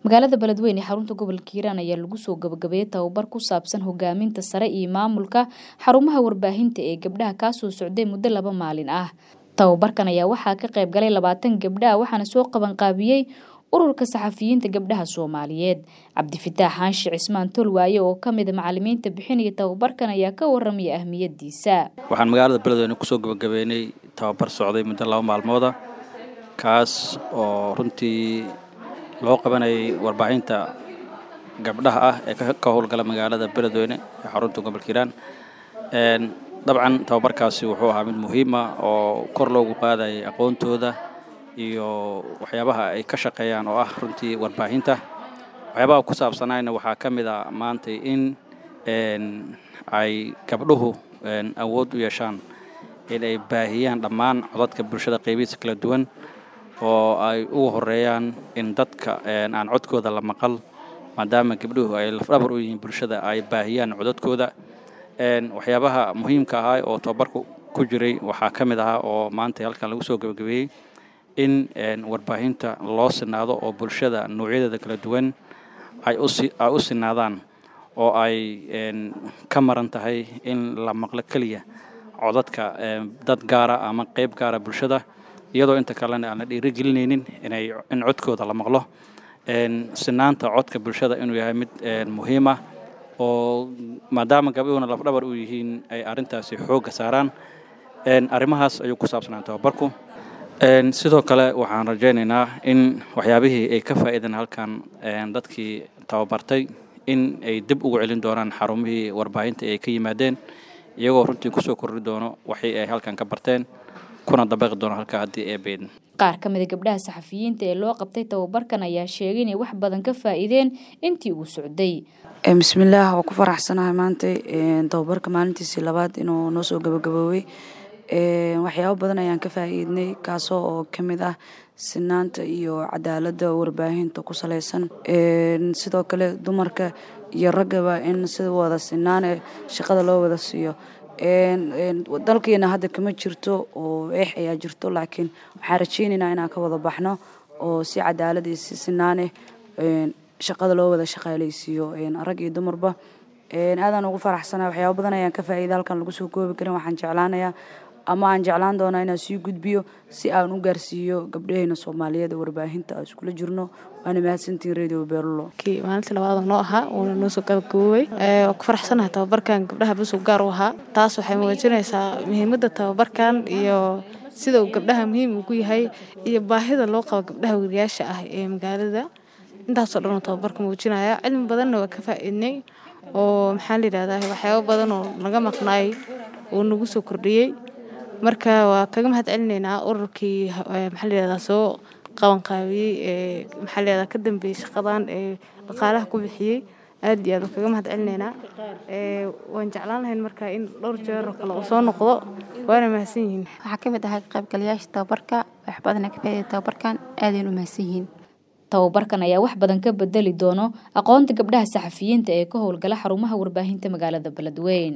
magaalada beledweyne ee xarunta gobolka hiiraan ayaa lagu soo gabagabeeyey tababar ku saabsan hogaaminta sare iyo maamulka xarumaha warbaahinta ee gabdhaha kaasoo socday muddo laba maalin ah tababarkan ayaa waxaa ka qayb galay labaatan gabdha waxaana soo qabanqaabiyey ururka saxafiyiinta gabdhaha soomaaliyeed cabdifitaax xaanshi cismaan tolwaaye oo kamida macalimiinta bixinaya tababarkan ayaa ka waramaya ahmiyadiisa waxaan magaalada beledweyne kusoo gabagabeynay tababar socday muddo laba maalmooda kaas oo runtii loo qabanayay warbaahinta gabdhaha ah ee ka howlgala magaalada beledweyne ee xarunta gobolka hiiraan dabcan tababarkaasi wuxuu ahaa mid muhiima oo kor loogu qaadayay aqoontooda iyo waxyaabaha ay ka shaqeeyaan oo ah runtii warbaahinta waxyaabaha ku saabsanayna waxaa ka mid a maanta in ay gabdhuhu awood u yeeshaan in ay baahiyaan dhammaan codadka bulshada qaybihiisa kala duwan oo ay ugu horeeyaan in dadka aan codkooda la maqal maadaama gabdhuhu ay lafdhabar u yihiin bulshada ay baahiyaan codadkooda waxyaabaha muhiimka ahaa oo tababarku ku jiray waxaa ka mid ahaa oo maanta halkan lagu soo gabagabeeyey in warbaahinta loo sinaado oo bulshada noocyadeeda kala duwan ay u sinaadaan oo ay ka maran tahay in la maqlo keliya codadka dad gaara ama qayb gaara bulshada iyadoo inta kalena aan la dhiirigelinaynin inay in codkooda la maqlo sinaanta codka bulshada inuu yahay mid muhiim ah oo maadaama gabdhuhuna lafdhabar u yihiin ay arrintaasi xoogga saaraan arrimahaas ayuu ku saabsanaa tababarku sidoo kale waxaan rajaynaynaa in waxyaabihii ay ka faa'iideen halkan dadkii tababartay in ay dib ugu celin doonaan xarumihii warbaahinta ay ka yimaadeen iyagoo runtii kusoo kordhi doono waxii ay halkan ka barteen kuna dabaqi doono halka haddii ee beedin qaar ka mida gabdhaha saxafiyiinta ee loo qabtay tababarkan ayaa sheegay inay wax badan ka faa'iideen intii uu socday bismillaah waa ku faraxsanahay maanta tababarka maalintiisii labaad inuu noo soo gabagaboobay waxyaabo badan ayaan ka faa'iidnay kaasoo oo ka mid ah sinaanta iyo cadaaladda warbaahinta ku saleysan sidoo kale dumarka iyo raggaba in sida wada sinaane shaqada loo wada siiyo dalkeena hadda kama jirto oo eex ayaa jirto laakiin waxaan rajeynaynaa inaan ka wada baxno oo si cadaalad iyo si sinaaneh shaqada loo wada shaqaaleysiiyo rag iyo dumarba aadaan ugu faraxsana waxyaaba badan ayaan ka faa'iida halkan lagu soo koobi karin waxaan jeclaanayaa ama aan jeclaan doonaa inaan sii gudbiyo si aan u gaarsiiyo gabdhaheena soomaaliyeed ee warbaahinta aan iskula jirno waana mahadsantiin radio beelulo maalinta labaad noo ahaa uuna noo soo gabagaboobay waa ku faraxsanahay tababarkan gabdhaha busug gaar u ahaa taas waxay muujinaysaa muhiimadda tababarkan iyo sida uu gabdhaha muhiim ugu yahay iyo baahida loo qabo gabdhaha weriyaasha ah ee magaalada intaasoo dhan uu tababarka muujinaya cilmi badanna waa ka faa'iidnay oo maxaa la yidhahdaa waxyaabo badan oo naga maqnaay uu nagu soo kordhiyey marka waa kaga mahad celinaynaa ururkii maxaa layihahdaa soo qabanqaabiyey ee maxaa layihahdaa ka dambeeyey shaqadan ee dhaqaalaha ku bixiyey aad iyo aad waan kaga mahad celinaynaa waan jeclaan lahayn marka in dhowr jeer oo kale uu soo noqdo waana mahadsan yihiin waxaa ka mid ahaa qaybgalayaasha tababarka wax badana ka faa'iida tababarkan aadaynu mahadsan yihiin tababarkan ayaa wax badan ka bedeli doono aqoonta gabdhaha saxafiyiinta ee ka howlgala xarumaha warbaahinta magaalada beledweyne